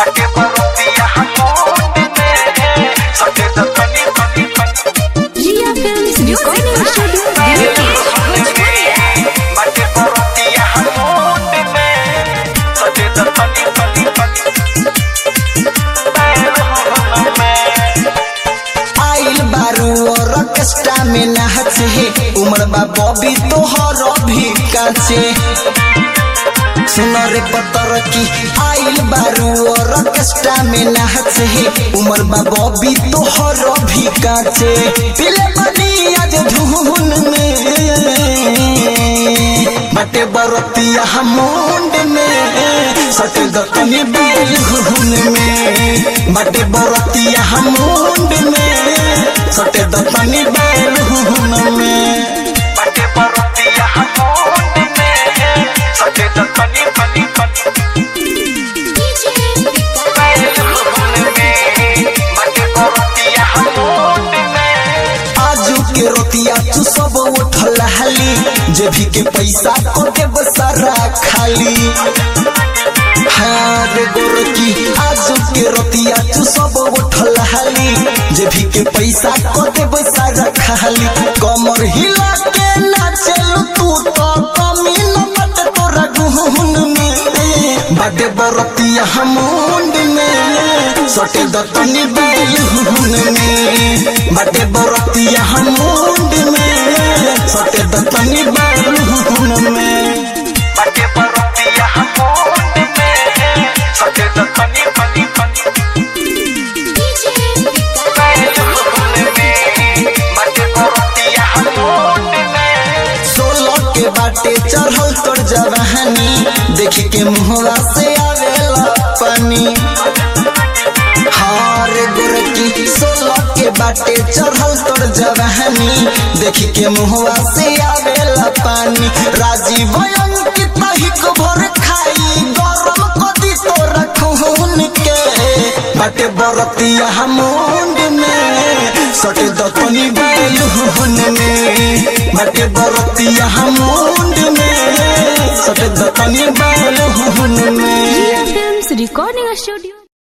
बाटे बरतिया मुंड में सटे त तनी तनी तनी Ria Films Recording Studio Delhi. बाटे बरतिया मुंड में सटे त तनी तनी तनी आइल बारू और ऑर्केस्ट्रा में नाचे उमर बा बॉबी तोहर भी काचे सुन रे पतर की आइल बारू और ऑर्केस्ट्रा में नाचे उमर बा बॉबी तोहर भी काचे पिले बनी आज धुन में बटे बरतिया मुंड में सटे दतनी बेल घुन में बटे बरतिया मुंड में सटे दतनी बेल घुन में बाटे बरतिया मुंड में सटे त तनी तनी तनी बाटे बरतिया मुंड में आजू के रोतिया तू सब उठल हाली जे भी के पैसा को के बसारा खाली हाँ रे गोरकी आजू के रोतिया तू सब उठल हाली जे भी के पैसा को के बसारा खाली कमर हिला के नाचेलू तू तो कमी न बट तोरा गुहुन में बाटे बरतिया मुंड में सटे दतनी बेल हुन में बाटे बरतिया मुंड में सटे दतनी बेल हुन में बाटे बरतिया मुंड में सटे त तनी तनी तनी बाटे बरतिया मुंड में सोलह के बाटे चढ़ल तोर जवानी देखी के मुहरा से आवेला पानी हार गोरकी सोलह के बाटे चढ़ल तोर जवानी देखी के मुहरा से आवेला पानी राजीव अंकित हिक भर खाई गरम कदी तोरा खून के बाटे बरतिया मुंड में सटे दतनी बैल हुन में बाटे बरतिया मुंड में सटे दतनी बैल हुन में Ria Films Recording Studio